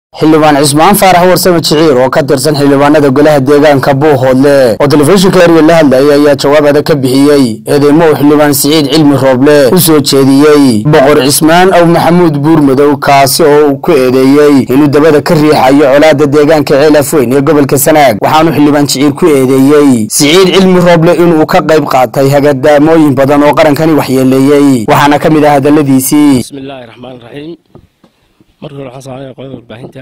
xildhibaan cismaan faarax warsame jiciir oo ka tirsan xildhibaanada golaha deegaanka buuhoodle oo telefishinka erya la hadlayay ayaa jawaab adag ka bixiyey eedeymo uu xildhibaan siciid cilmi rooble u soo jeediyey boqor cismaan aw maxamuud buurmadow kaasi oo uu ku eedeeyey inuu dabada ka riixayo colaada deegaanka ceelaf weyn ee gobolka sanaag waxaanu xildhibaan jiciir ku eedeeyey siciid cilmi rooble inuu ka qayb qaatay hagadaamooyin badan oo qarankani waxyeeleeyey waxaana ka mid ah hadaladiisii bismillaahi raxmaan raxiim marka hore waxaan salaamaya qolada warbaahinta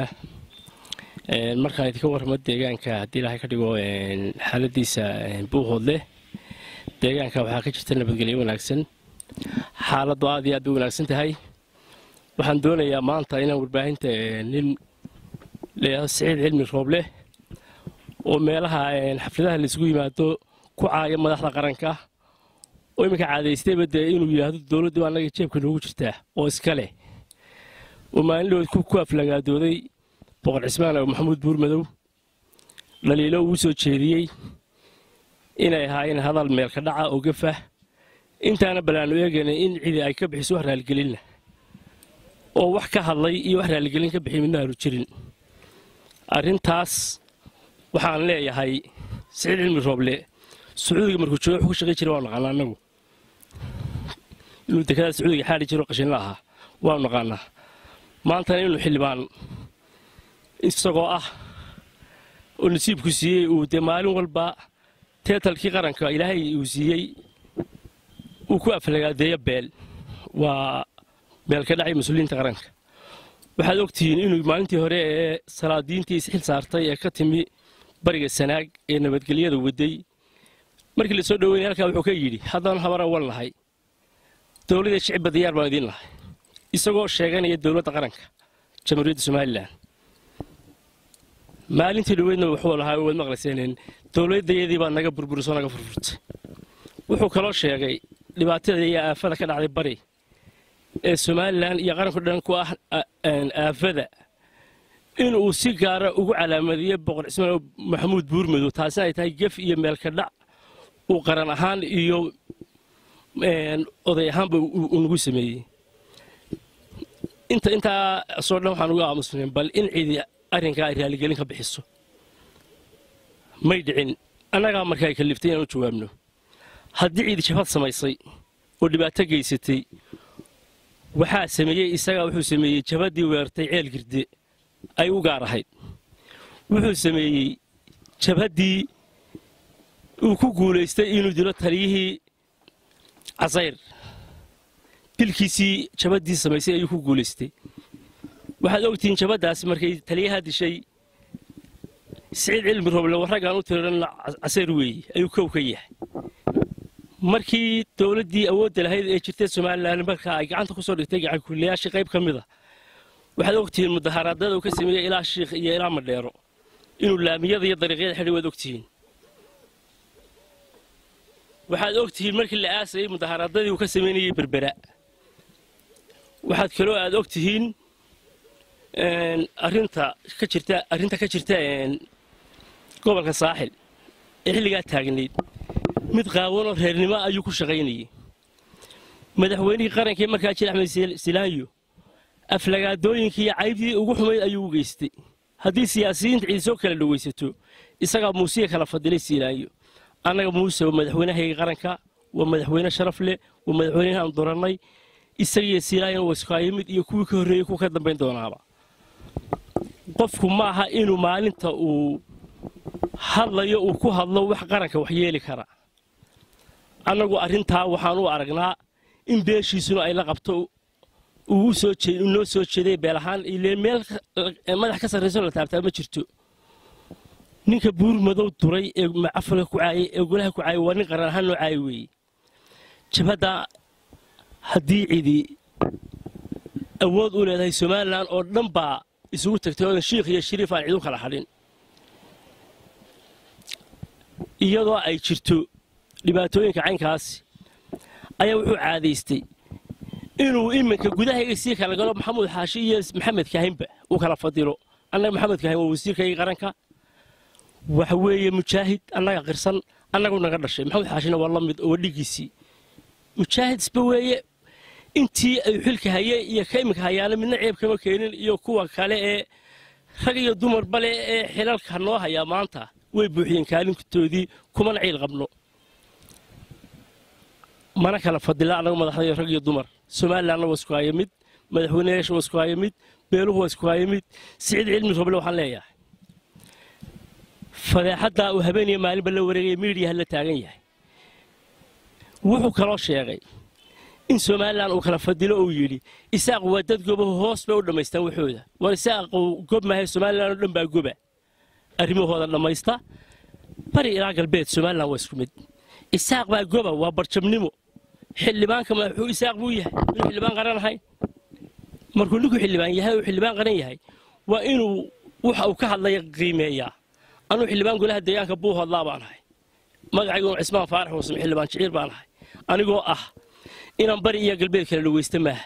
markaan idinka warramo deegaanka haddii ilaahay ka dhigo xaaladiisa buuhoodle deegaanka waxaa ka jirta nabadgelyo wanaagsan xaaladdu aad iyo aad bay wanaagsan tahay waxaan doonayaa maanta inaan warbaahinta nin leeyaho siciid cilmi rooble oo meelaha xafladaha laisugu yimaado ku caaya madaxda qaranka oo iminka caadaystayba dee inuu yidhaahdo dowladdu annaga jeebka noogu jirtaa oo iska leh oo maalindhood ku aflagaadooday boqor cismaan aw maxamuud buurmadow dhaliilo uu soo jeediyey inay ahaayeen hadal meelka dhaca oo gafa intaana ballaanu eegayna in cidi ay ka bixiso wax raaligelinna oo wax ka hadlay iyo wax raaligelin ka bixiy midna aanu jirin arrintaas waxaan leeyahay siciid cilmi rooble sacuudiga markuu jooga wuxuu ka shaqay jiray waanu naqaanaa annagu inuu dekada sacuudiga xaadhi jiro qashinla ahaa waanu naqaanaa maantana inuu xildhibaan isagoo ah oo nasiibku siiyey uu dee maalin walba teetalkii qaranka ilaahay uu siiyey uu ku aflagaadeeyo beel waa beel ka dhacay mas-uuliyiinta qaranka waxaad ogtihiin inuu maalintii hore ee salaadiintii isxil saartay ee ka timi bariga sanaag ee nabadgelyada waday markii la soo dhoweynay halkaa wuxuu ka yidhi haddaan habar awal nahay dowladda shicibba diyaar baan idiin lahay isagoo sheeganaya dowladda qaranka jamhuuriyadda somalilan maalintii dhoweydna wuxuu lahaa waad maqlayseen dowladdayadii baa naga burburisoo naga furfurtay wuxuu kaloo sheegay dhibaatada iyo aafada ka dhacday bari ee somalilan iyo qaranku dhan ku ah aafada inuu si gaara ugu calaamadiyey boqor cismaan maxamuud buurmadow taasina ay tahay gef iyo meelka dhac uu qaran ahaan iyo oday ahaanba uu nagu sameeyey inta intaasoo dhan waxaan uga aamusnayn bal in cidi arrinkaa ay raaligelin ka bixiso may dhicin annagaa markaa kalliftay inaan u jawaabno haddii ciidi jabhad samaysay oo dhibaato geysatay waxaa sameeyey isagaa wuxuu sameeyey jabaddii weerartay ceel girde ay u gaar ahayd wuxuu sameeyey jabhaddii uu ku guulaystay inuu dilo taliyihii casayr dilkiisii jabaddii samaysay ayuu ku guulaystay waxaad ogtihiin jabaddaas markay taliyaha dishay siciid cilmi rooble warraggaan u tiran casayr weeye ayuu kow ka yahay markii dowladdii awoodda lahayd ee jirtay somalilan marka ay gacanta ku soo dhigtay gacankuulayaashii qayb ka mid a waxaad ogtihiin mudaharaadada uu ka sameeyey ilaa shiikh iyo ilaa madheero inuu laamiyada iyo dariiqyada xidhay waad ogtihiin waxaad ogtihiin markii la aasayey mudaharaadadii uu ka samaynayey berbera waxaad kaloo aad ogtihiin arinta ka jirta arrinta ka jirta gobolka saaxil ee xilligaa taagnayd mid qaawanoo reernimo ayuu ku shaqaynayey madaxweynihii qarankii markaa jir axmed silaanyo aflagaadooyinkii iyo caybdii ugu xumayd ayuu u geystay haddii siyaasiyiinta cidi soo kala dhowaysato isagaa muusiga kala fadilay silaanyo annaga muuse waa madaxweynahayga qaranka waa madaxweyne sharaf leh waa madaxweynahaan dorannay isagiiyo silaanyo waskaayimid iyo kuwii ka horreeyey kuwa ka dambayn doonaaba qofku ma aha inuu maalinta uu hadlayo uu ku hadlo wax qaranka wax yeeli kara annagu arrintaa waxaan u aragnaa in beeshiisuna ay la qabto uu noo soo jeeday beel ahaan ile meel madax ka sarrayso la taabtaa ma jirto ninka buur madow duray ee macafalka ku caayay ee golaha ku caayay waa nin qaran ahaan noo caayi weeye jabhadda haddii cidi awood u leedahay somalilan oo dhan baa isugu tagtay oodan shiikh iyo shariif aan cid u kala hadhin iyadoo ay jirto dhibaatooyinka caynkaasi ayaa wuxuu caadaystay inuu iminka gudahayga sii kala galo maxamuud xaashi iyo maxamed kahinba uu kala fadilo annaga maxamed kahin waa wasiirkayga qaranka waxa weeye mujaahid annaga qirsan annagu naga dhashay maxamed xaashina waa la mid oo dhigiisii mujaahid isba weeye intii ay xilka hayay iyo ka iminka hayaana midna ceeb kama keenin iyo kuwa kale ee rag iyo dumar bale ee xilalka noo hayaa maanta way buuxiyeen kaalintoodii kumana ciil qabno mana kala fadila annagu madaxdayo rag iyo dumar somalilanna waa isku haya mid madaxweyneyaasha waa isku haya mid beeluhu waa isku haya mid siciid cilmi roble waxaan leeyahay fadeexaddaa uu habeeniya maalinba la wareegaya miidiyaha la taagan yahay wuxuu kaloo sheegay in somalilan uu kala fadilo uu yidhi isaaq waa dad gobahu hoos bay u dhammaystaan waxooda war isaaqu gob maahay somalilan oo dhan baa goba arrimahooda dhammaysta bari ilaa galbeed somalilan waa isku mid isaaq baa goba waa barjabnimo xildhibaanka madaxuu isaaq buu yahay inuu xildhibaan qaran ahayn markuu ninku xildhibaan yahay uu xildhibaan qaran yahay waa inuu waxa uu ka hadlaya qiimeeyaa anuu xildhibaan golaha deegaanka buuhoodlaa baan ahay magacaygu cismaan faarax wasme xildhibaan jiciir baan ahay anigoo ah inaan bari iyo galbeed kala dhawaysta maaha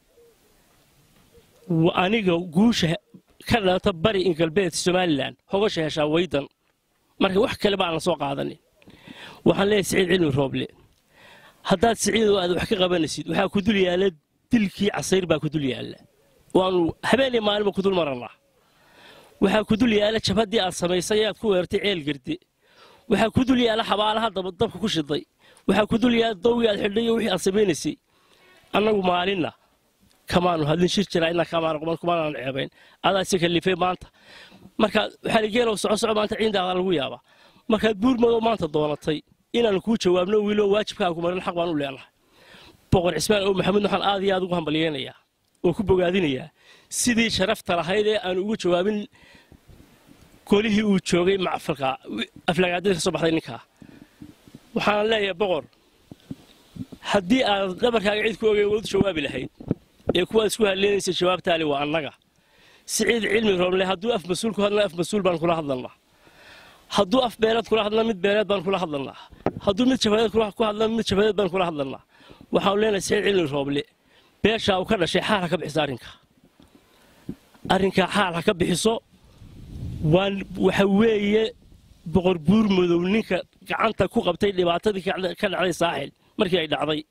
aniga guusha ka dhalata bari in galbeed somalilan hogasha heshaa waydan marka wax kale baanan soo qaadanin waxaan leeyahay siciid cilmi rooble haddaad siciidoo aad wax ka qabanaysid waxaa ku dul yaalla dilkii casayr baa ku dul yaalla waanu habeenii maalinba ku dul marannaa waxaa ku dul yaalla jabhaddii aad samaysay aad ku weertay ceel garde waxaa ku dul yaalla xabaalaha dabka ku shiday waxaa ku dul yaalla dawgii aad xidhay iyo wixii aad samaynaysay annagu maalinna kamaanu hadlin shir jiraa inaa kamaana quban kumaanaan ceebayn adaa si kalifay maanta markaad waxaa ligeelow soco soco maanta ciindaada lagu yaabaa markaad buurmadow maanta doonatay inaanu kuu jawaabno wiilo waajibkaagu marin xaq baan u leenahay boqor cismaan ow maxamuud waxaan aad iyo aad ugu hambalyeynayaa oo ku bogaadinayaa sidii sharafta lahayd ee aanu ugu jawaabin golihii uu joogay macfalka aflagaadada ka soo baxday ninkaa waxaan leeyahay boqor haddii aad dhabarkaaga cid ku ogey wadu jawaabi lahayd ee kuwaad isku hadleynaysa jawaabtaali waa annaga siciid cilmi rooble hadduu af mas-uul ku hadlana af mas-uul baan kula hadlanaa hadduu af beeleed kula hadlana mid beeleed baan kula hadlanaa hadduu mid jabadeed ku hadlana mid jabadeed baan kula hadlanaa waxaanu leenahay siciid cilmi rooble beeshaa uu ka dhashay xaal ha ka bixiso arrinkaa arrinkaa xaal ha ka bixiso waan waxa weeye boqor buur madow ninka gacanta ku qabtay dhibaatadii ka dhacday saaxil markii ay dhacday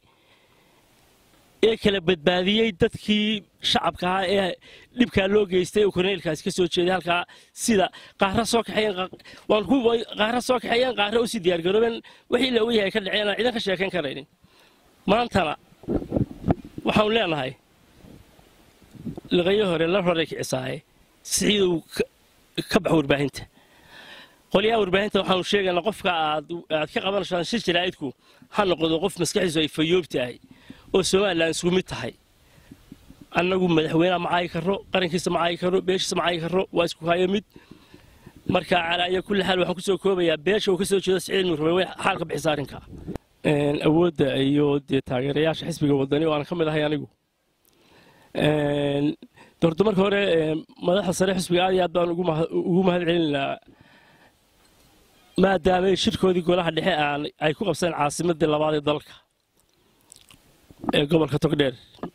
ee kala badbaadiyey dadkii shacabka ahaa ee dhibkaa loo geystay oo korneelkaasi ka soo jeeday halkaa sida qaara soo kaxeeyeen qaara soo kaxeeyeen qaara u sii diyaargaroobeen wixii la ogyahay ka dhaceen aan ciidan ka sheekayn karaynin maantana waxaanu leenahay liqayo hore la horay kicisaaye siciidow ka bax warbaahinta qolyaha warbaahinta waxaanu sheegaynaa qofka aad aad ka qabanaysaan shir jaraa'idku ha noqdo qof maskaxdiisu ay fayoob tahay oo somalilan isku mid tahay annagu madaxweyneha ma caayi karro qarankiisa ma caayi karro beeshiisa ma caayi karro waa isku hayo mid marka calaayo kulli xaal waxaan kusoo koobayaa beesha uu ka soo jeedo siciid murube way xaal ka bixisa arrinka awoodda iyo dee taageerayaasha xisbiga wadani oo aan ka mid ahay anigu doorto marka hore madaxda sare xisbiga aad iyo aad baan ugu mahad celinaynaa maadaamay shirkoodii golaha dhexe aan ay ku qabsadeen caasimadii labaad ee dalka ee gobolka togdheer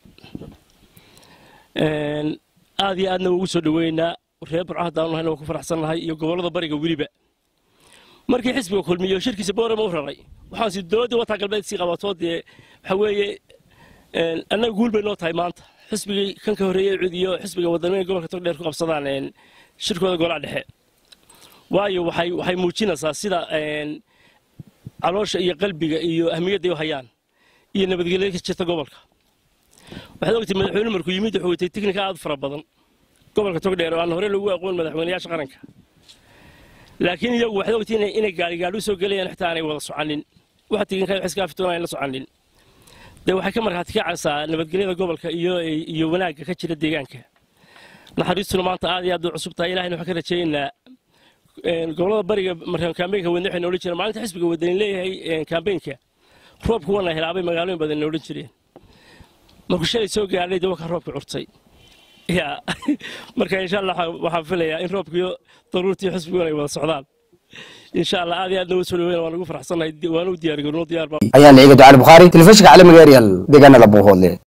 aad iyo aadna ugu soo dhoweynaa reer burco haddaanu nahayna waa ku faraxsannahay iyo gobollada bariga weliba markii xisbiga kulmiyo shirkiisa boorama u raray waxaan si dowladdii wataa galbeed sii qabatoo dee waxa weeye annaga guul bay noo tahay maanta xisbigii kan ka horreeyey cud iyo xisbiga wadaniga gobolka togdheer ku qabsadaan shirkooda golaha dhexe waayo waxay waxay muujinaysaa sida caloosha iyo qalbiga iyo ahmiyadda u hayaan iyo nabadgelyada ka jirta gobolka waxaad ogtay madaxweyne markuu yimid wuxuu watay tiknika aad u fara badan gobolka togdheer oo aan hore lagu aqoon madaxweynayaasha qaranka laakiin iyagu waxaad ogtay inay gaarigaadhi u soo gelayaan xitaa aanay wada soconin waxa tiginka wax iska afitoon aan la soconin dee waxay ka markhaati kacaysaa nabadgelyada gobolka iyo iyo wanaagga ka jira deegaanka naxariistuna maanta aad iyo aad u cusub tahay ilahayna waxaan ka rajaynaynaa gobolada bariga markaan kaambeynka wadne waxay noolan jireen maalinta xisbiga wadani leeyahay kaambeynka roobku wana helaabay magaalooyin badan noolan jireen markuu shalay soo gaadhay dee wakaa roobka curtay ya marka insha allah waxaan filayaa in roobkiyo daruurtii xisbiguna ay wada socdaan insha allah aad iyo aad nooga soo dhaweyna waan ugu faraxsannahay waana u diyaar garno diyaar baa ayaan ciiga ducaali bukhaari telefishinka caalamiga eryal deegaanada buuhoodle